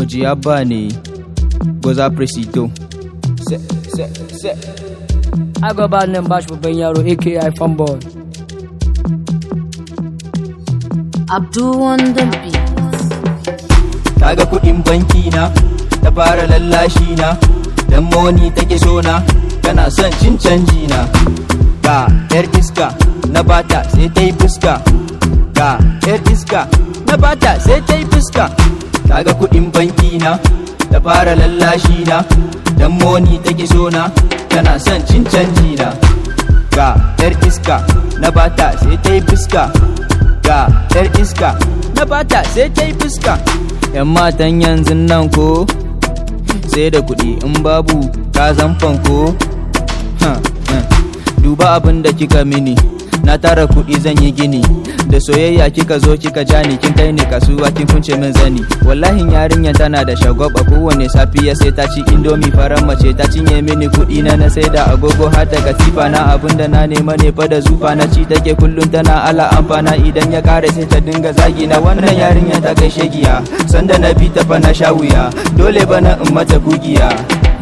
Oji Abba ne, Goza Presito. Se, se, se. I go by nan bashi babban yaro aka fanboy. Abdul on the beat. Kaga kuɗin banki na, ta fara lallashi na, dan moni take so na, tana son cin canji na. Ga yar iska na bata sai ta yi fuska. Ga yar iska na bata sai ta yi fuska. Kaga kuɗin banki na, ta fara lallashi na, dan moni take so na, tana son cin canji na. Ga yar iska na bata sai ta yi fuska. Ga yar iska na bata sai ta yi fuska. 'yan matan yanzu nan ko sai da kuɗi in babu ka zan fanko duba abin da kika mini na tara kuɗi zan yi gini da soyayya kika zo kika ja ni kin kai ni kasuwa kin kunce min zani wallahi yarinyar tana da shagwaba kowane safiya sai ta ci indomi faran mace ta cinye mini kuɗi na na sai da agogo har da katifa na abin da na nema ne fa da zufa na ci take kullum tana ala amfana idan ya kare sai ta dinga zagi na wannan yarinya ta kai shegiya sanda na bi ta fa na sha wuya dole bana in mata gugiya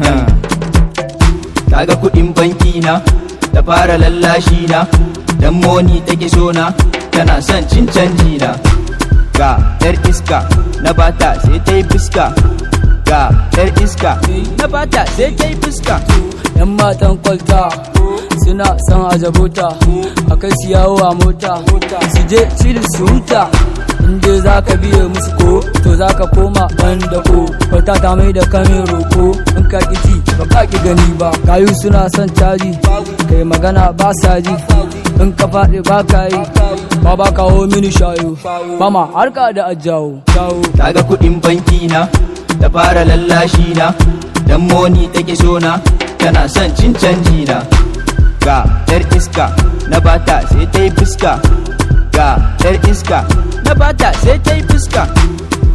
kaga kuɗin banki na ta fara lallashi na dan moni take so na tana son cin canji na ga yar iska na bata sai ta yi fuska ga yar iska na bata sai ta yi fuska Yan matan kwalta suna son ajabota a kai su yawo a mota su je cili su huta inda za ka biye musu ko to za ka koma ban da ko kwalta ta mai da kamin roko in ka ƙi ba ka ƙi gani ba kayu suna son caji kai magana ba sa ji in ka faɗi ba ka yi ba ba kawo mini shayo mama harka da ajawo kaga kuɗin banki na ta fara lallashi na dan moni take so na tana son cin canji na ga yar iska na bata sai ta yi fuska ga yar iska na bata sai ta yi fuska